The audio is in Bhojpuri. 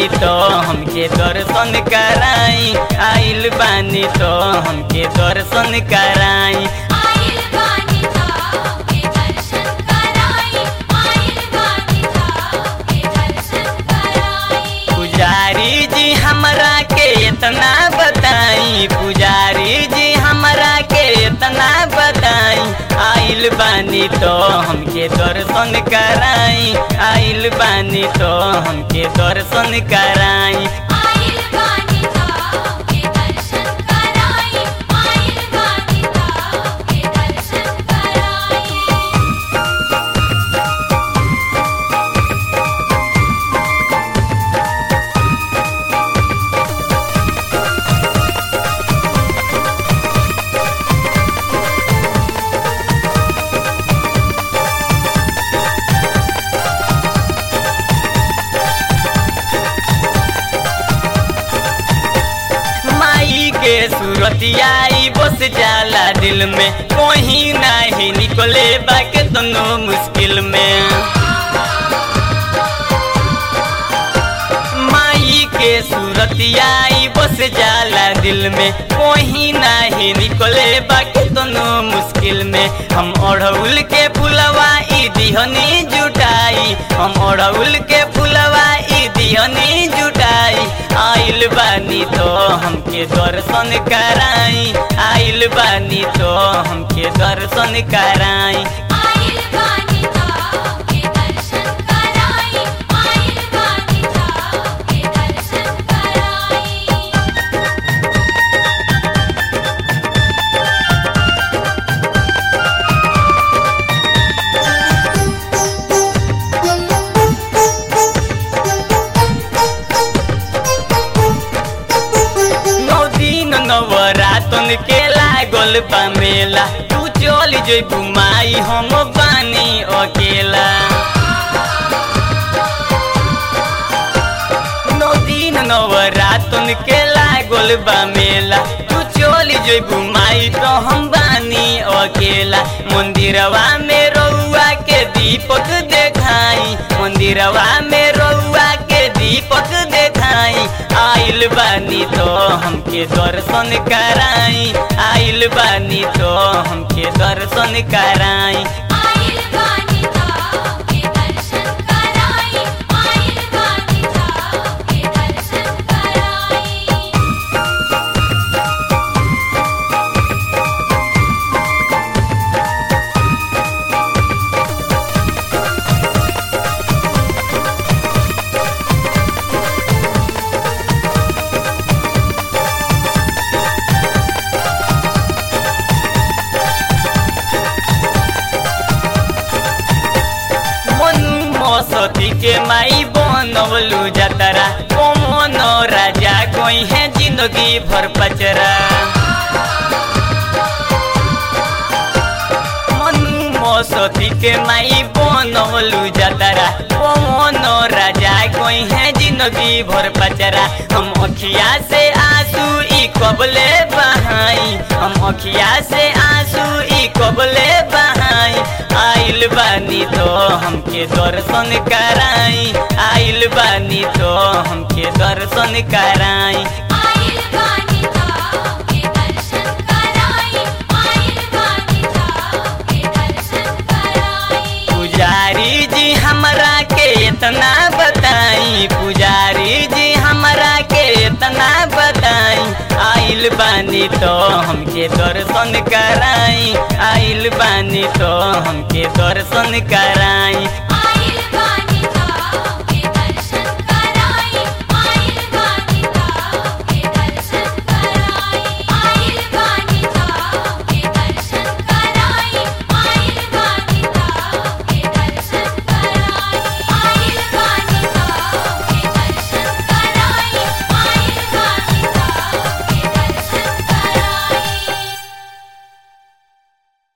बानी तो हमके दर्शन कराई आइल बानी तो हमके दर्शन कराई आइल बानी ताऊ के दर्शन कराई आइल बानी ताऊ के दर्शन कराई पुजारी जी हमरा के इतना बताई पुजारी जी हमरा के इतना बताई आइल बानी तो हमके दर्शन कराई आइल बानी तो हमके दर्शन कराई आइल बानी ताऊ के दर्शन कराई आइल बानी ताऊ के दर्शन कराई माई के सूरतिया ई बस जाला दिल में कोही नाही निकले बाके दोनों मुश्किल में माई के सूरतिया ई बस जाला दिल में कोही नाही निकले बाके दोनों मुश्किल में हम ओढ़ौल के फुलवा ई दिहनी जुटाई हम ओढ़ौल के फुलवा ई दिहनी जुटाई आइल बानी तो हमके दर्शन कराई आइल बानी तो हमके दर्शन कराई आइल बानी ताऊ के दर्शन कराई आइल बानी ताऊ के दर्शन कराई नौ दिन नवरातन के लागल बा मेला तू चल जइबू माई हम बानी अकेला नौ दिन नवरातन के लागल बा मेला तू चल जइबू माई तो हम बानी अकेला मंदिरवा में रउआ के दीपक देखाई मंदिरवा में रउआ के दीपक देखाई आइल बानी तो हमके दर्शन कराई आइल बानी तो हमके दर्शन कराई आइल बानी ताऊ के दर्शन कराई आइल बानी ताऊ के दर्शन कराई मनु मौसती के माई बनवलू जतरा कौन राजा कोई है जिंदगी भर पचरा मनु मौसती के माई बनवलू जतरा कौन राजा कोई है जिंदगी भर पचरा हम अखिया से आंसू ई कबले बहाई हम अखिया से आंसू ई कबले बहाई आइल बानी तो हमके दर्शन कराई आइल बानी तो हमके दर्शन कराई आइल बानी ताऊ के दर्शन कराई आइल बानी ताऊ के दर्शन कराई पुजारी जी हमरा के इतना बताई पुजारी जी हमरा के इतना बताई आइल बानी तो हमके दर्शन कराई आइल बानी तो हमके दर्शन कराई